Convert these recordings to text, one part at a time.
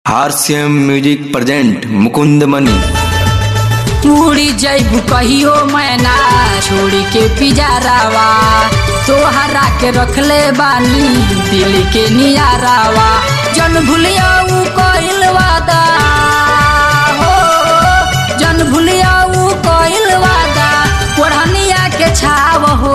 हारसीएम music present Mukund Mani उड़ी जैबू कहियो मैना छोड़ी के पिजारावा तोहरा के रखले बानी दिल के नियारावा जन भूलिया ऊ कइल वादा हो जन भूलिया ऊ कइल वादा ओढ़निया के छाव हो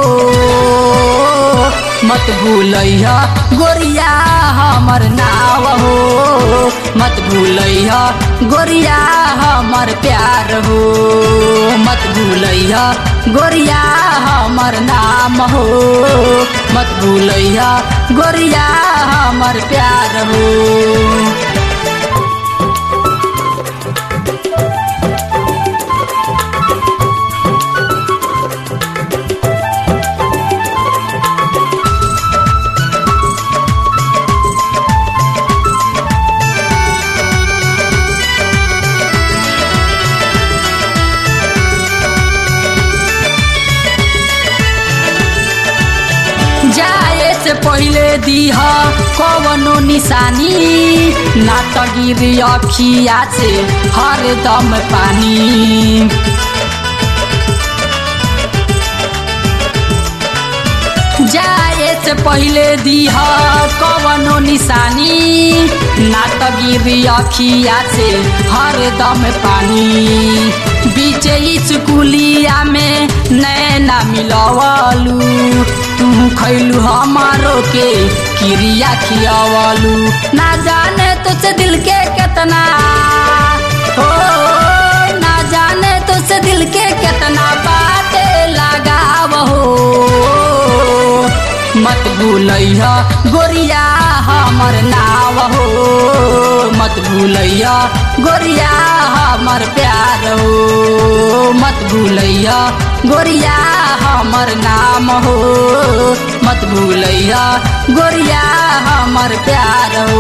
मत भूलैया गोरिया हमर नाव हो मत भूलैया गोरिया हमर प्यार हो मत भूलैया गोरिया हमर नाम हो मत भूलैया गोरिया हमर प्यार हो जाए से पहले दीह कवनो निशानी ना त गिरी अखिया से हरदम पानी जाए से पहले दीह कवनो निशानी ना त गिरी अखिया से हरदम पानी बीचे स्कूलिया में नैना मिलवलू तू खैलू हमारो के क्रिया खियावलू ना जाने तुझसे दिल के कितना हो ना जाने तुझसे दिल के कितना बातें लगाव हो मत भूलैया गोरिया हमर नाव हो मत भूलैया गोरिया हमर प्यार हो मत भूलैया गोरिया हमर नाम हो मत भूलैया गोरिया हमर प्यार हो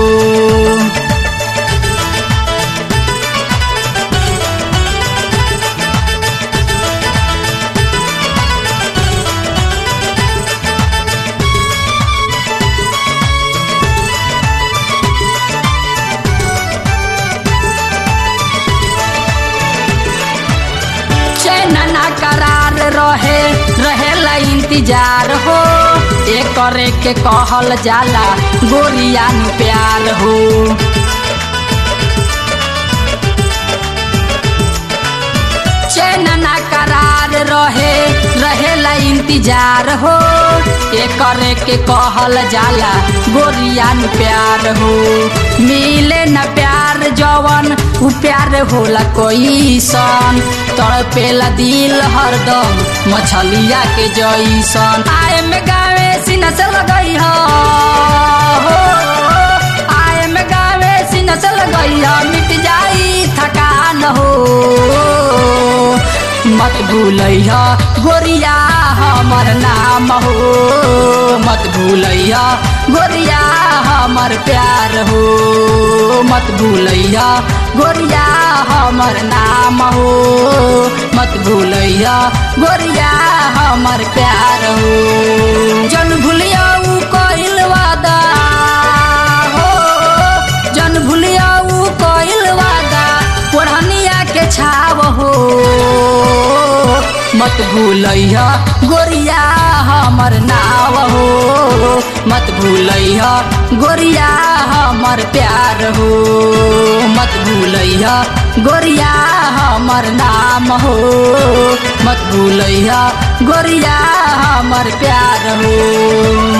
चैनना करार रहे रहेला इंतजार हो एक करे के कहल जाला गोरिया नु प्यार हो चैनना करार रहे रहेला इंतजार हो एक करे के कहल जाला गोरिया नु प्यार हो मिले न प्यार जवन उ प्यार होला कोई सन तड़पेला दिल हरदम मछलिया के जैसन आए में गावे सीना से लगई हो आए में गावे सीना से लगई हो मिट जाई थकान हो मत भूलैया गोरिया हमर नाम हो मत भूलैया गोरिया हमर प्यार हो मत भूलैया गोरिया हमर नाम हो मत भूलैया गोरिया हमर प्यार हो जन भूलिया ऊ कइल वादा हो जन भूलिया ऊ कइल वादा ओढ़निया के छाव हो मत भूलैया गोरिया हमर नाव हो मत भूलैया गोरिया हमर प्यार हो मत भूलैया गोरिया हमर नाम हो मत भूलैया गोरिया हमर प्यार हो